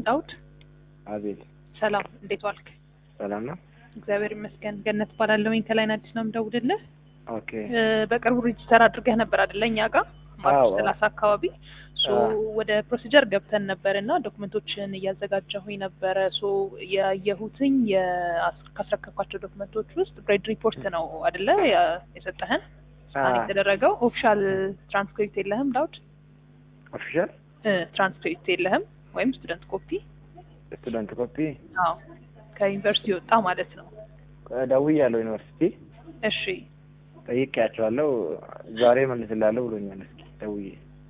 ዳውድ አቤት ሰላም፣ እንዴት ዋልክ? ሰላም ነው። እግዚአብሔር ይመስገን። ገነት እባላለሁኝ ከላይን አዲስ ነው የምደውልልህ። ኦኬ እ፣ በቅርቡ ሬጅስተር አድርገህ ነበር አይደለ? እኛ ጋር ማርች አዎ። ሰላሳ አካባቢ ሶ አዎ። ወደ ፕሮሲጀር ገብተን ነበር እና ዶክመንቶችን እያዘጋጀሁኝ ነበረ። ሶ ያየሁትኝ የአስ- ካስረከብኳቸው ዶክመንቶች ውስጥ ግሬድ ሪፖርት ነው አይደለ ያ- የሰጠህን ስካን አዎ። የተደረገው ኦፊሻል ትራንስክሪፕት የለህም ዳውድ? ኦፊሻል እ፣ ትራንስክሪፕት የለህም ወይም ስቱደንት ኮፒ? ስቱደንት ኮፒ አዎ ከዩኒቨርሲቲ ወጣ ማለት ነው። ደውያለሁ ዩኒቨርሲቲ እሺ ጠይቄያቸዋለሁ። ዛሬ መልስላለሁ ብሎኛል። እስኪ ደውዬ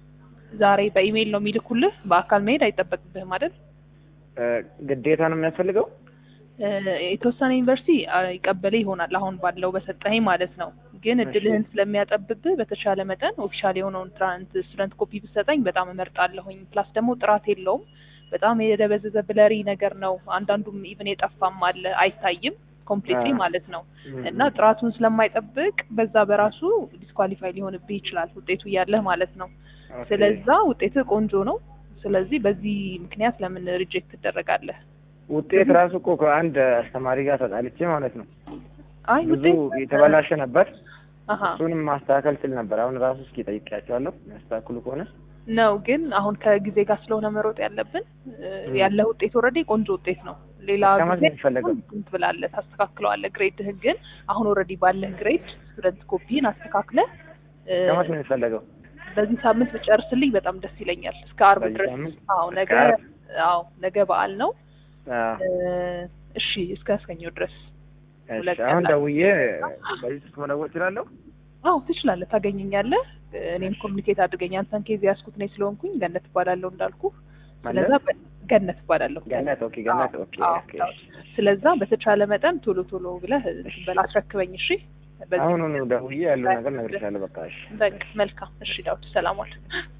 ዛሬ በኢሜይል ነው የሚልኩልህ። በአካል መሄድ አይጠበቅብህም አይደል? እ፣ ግዴታ ነው የሚያስፈልገው? እ፣ የተወሰነ ዩኒቨርሲቲ አ፣ ይቀበልህ ይሆናል አሁን ባለው በሰጠኸኝ ማለት ነው። ግን እሺ። እድልህን ስለሚያጠብብህ በተቻለ መጠን ኦፊሻል የሆነውን ትራንት ስቱደንት ኮፒ ብትሰጠኝ በጣም እመርጣለሁኝ። ፕላስ ደግሞ ጥራት የለውም፣ በጣም የደበዘዘ ብለሪ ነገር ነው። አንዳንዱም ኢቭን የጠፋም አለ አይታይም ኮምፕሊትሊ አዎ። ማለት ነው። እም፣ እና ጥራቱን ስለማይጠብቅ በዛ በራሱ ዲስኳሊፋይ ሊሆንብህ ይችላል ውጤቱ እያለህ ማለት ነው። ኦኬ። ስለዛ ውጤትህ ቆንጆ ነው። ስለዚህ በዚህ ምክንያት ለምን ሪጀክት ትደረጋለህ? ውጤት ራሱ እኮ ከአንድ አስተማሪ ጋር ተጣልቼ ማለት ነው አይ ብዙ ውጤት የተበላሸ ነበር። አሀ እሱንም ማስተካከል ስል ነበር። አሁን ራሱ እስኪ ጠይቄያቸዋለሁ የሚያስተካክሉ ከሆነ ነው ግን አሁን ከጊዜ ጋር ስለሆነ መሮጥ ያለብን እ፣ ም። ያለህ ውጤት ኦልሬዲ ቆንጆ ውጤት ነው። ሌላ ከማን ጊዜ ነው የሚፈለገው? እንትን ትብላለህ፣ ታስተካክለዋለህ ግሬድህን። ግን አሁን ኦልሬዲ ባለህ ግሬድ ስቱደንት ኮፒን አስተካክለህ እ፣ ከማን ነው የሚፈለገው? በዚህ ሳምንት ብጨርስልኝ በጣም ደስ ይለኛል። እስከ አርብ በዚህ ድረስ። ሳምንት? አዎ እስከ ነገ ዓርብ? አዎ ነገ በዓል ነው። አዎ። እ፣ እሺ እስከ እስከኛው ድረስ እሺ፣ ሁለት አሁን ቀን ደውዬ በዚህ ስልክ መደወል እችላለሁ? አዎ ትችላለህ፣ ታገኘኛለህ። እኔም ኮሚኒኬት አድርገኝ። አንተን ኬዝ ያዝኩት ነኝ ስለሆንኩኝ ገነት እባላለሁ እንዳልኩ። ስለዛ ማለት? በ- ገነት እባላለሁ። ገነት ኦኬ፣ ገነት ኦኬ፣ አዎ፣ ኦኬ። አዎ። ስለዛ በተቻለ መጠን ቶሎ ቶሎ ብለህ እንትን በል አስረክበኝ። እሺ በዚህ አሁኑኑ ደውዬ ያለው ነገር እነግርሻለሁ። በቃ እሺ። በቃ መልካም። እሺ ዳዊት ሰላም ዋል።